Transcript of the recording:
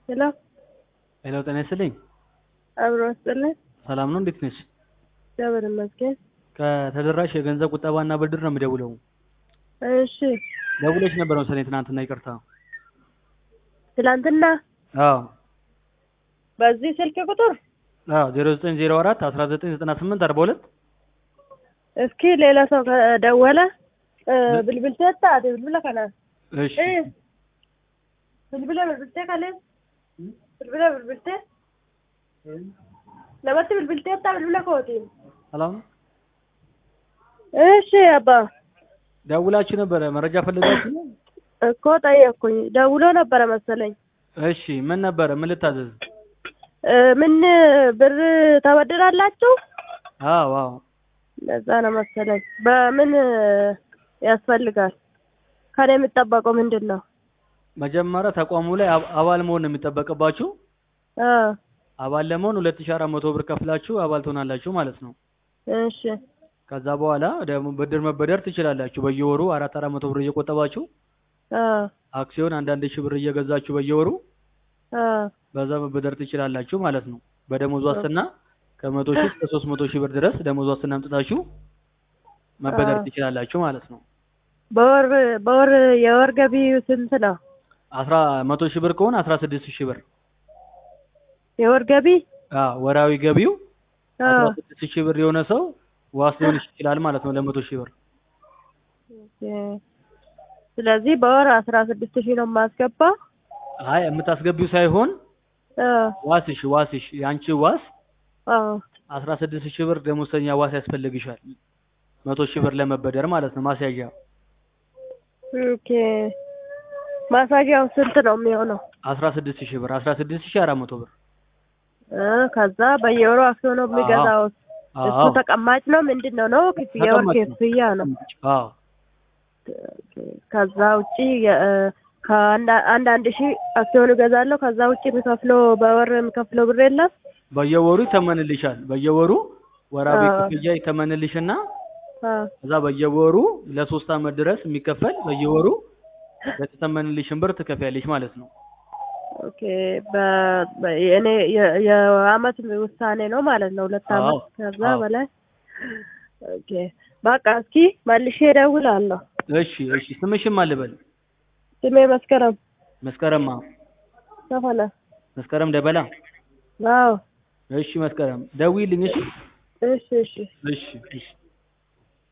ሄሎ ሄሎ ጤና ይስጥልኝ። አብሮ ስጥልን። ሰላም ነው? እንዴት ነሽ? እግዚአብሔር ይመስገን። ከተደራሽ የገንዘብ ቁጠባና ብድር ነው የምደውለው። እሺ ደውለሽ ነበር መሰለኝ ትናንትና፣ ይቅርታ። ትላንትና አዎ በዚህ ስልክ ቁጥር አዎ 0904 1998 42 እስኪ ሌላ ሰው ከደወለ ብልብልቴ ታate bilbila kana እሺ bilbila bilbiltee kalee bilbila bilbiltee namatti bilbiltee taa bilbila kooti ሰላም ነው? እሺ አባ ደውላችሁ ነበረ መረጃ ፈልጋችሁ ነው? እኮ ጠየቅኩኝ ደውሎ ነበረ መሰለኝ እሺ ምን ነበረ? ምን ልታዘዝ? እ ምን ብር ተበድራላችሁ አዎ አዎ ለዛ ነው መሰለኝ በምን ያስፈልጋል ከኔ የሚጠበቀው ምንድን ነው መጀመሪያ ተቋሙ ላይ አብ- አባል መሆን ነው የሚጠበቅባችሁ። አ አባል ለመሆን 2400 ብር ከፍላችሁ አባል ትሆናላችሁ ማለት ነው። እሺ ከዛ በኋላ ደግሞ ብድር መበደር ትችላላችሁ። በየወሩ አራት አራት መቶ ብር እየቆጠባችሁ አ አክሲዮን አንዳንድ ሺህ ብር እየገዛችሁ በየወሩ አ በዛ መበደር ትችላላችሁ ማለት ነው። በደሞዝ ዋስትና ከመቶ ሺህ እስከ ሶስት መቶ ሺህ ብር ድረስ ደሞዝ ዋስትና አምጥታችሁ መበደር አዎ። ትችላላችሁ ማለት ነው። በወር በወር የወር ገቢ ስንት ነው አስራ መቶ ሺህ ብር ከሆነ አስራ ስድስት ሺህ ብር የወር ገቢ አዎ ወራዊ ገቢው አ አስራ ስድስት ሺህ ብር የሆነ ሰው ዋስ ሊሆን ይችላል ማለት ነው ለመቶ ሺህ ብር ኦኬ። ስለዚህ በወር አስራ ስድስት ሺህ ነው የማስገባ አይ የምታስገቢው ሳይሆን አ ዋስሽ ዋስሽ የአንቺ ዋስ አ አስራ ስድስት ሺህ ብር ደሞዝተኛ ዋስ ያስፈልግሻል መቶ ሺህ ብር ለመበደር ማለት ነው ማስያዣ ኦኬ ማሳጊያው ስንት ነው የሚሆነው አስራ ስድስት ሺህ ብር አስራ ስድስት ሺህ አራት መቶ ብር እ ከዛ በየወሩ አክሲዮን ነው የሚገዛው እሱ አዎ ተቀማጭ ነው ምንድን ነው ነው ክፍያ የወር ተቀማጭ ነው። ክፍያ ነው አዎ ከዛ ውጪ የ- እ ከአንድ አንድ አንድ ሺህ አክሲዮን እገዛለሁ። ከዛ ውጪ የሚከፍለው በወር የሚከፍለው ብር የለም። በየወሩ ይተመንልሻል በየወሩ ወራዊ አዎ። ክፍያ ይተመንልሽና አ ከዛ በየወሩ ለሶስት አመት ድረስ የሚከፈል በየወሩ የተተመንልሽን ብር ትከፍያለሽ ማለት ነው ኦኬ በ- በ- የእኔ የ- የአመት ውሳኔ ነው ማለት ነው። ሁለት አዎ። አመት ከዛ አዎ። በላይ ኦኬ በቃ እስኪ መልሼ እደውላለሁ። እሺ እሺ ስምሽም አልበል ስሜ መስከረም መስከረማ ተፈለ። መስከረም ደበላ አዎ እሺ መስከረም ደውዪልኝ እሺ እሺ እሺ እሺ እሺ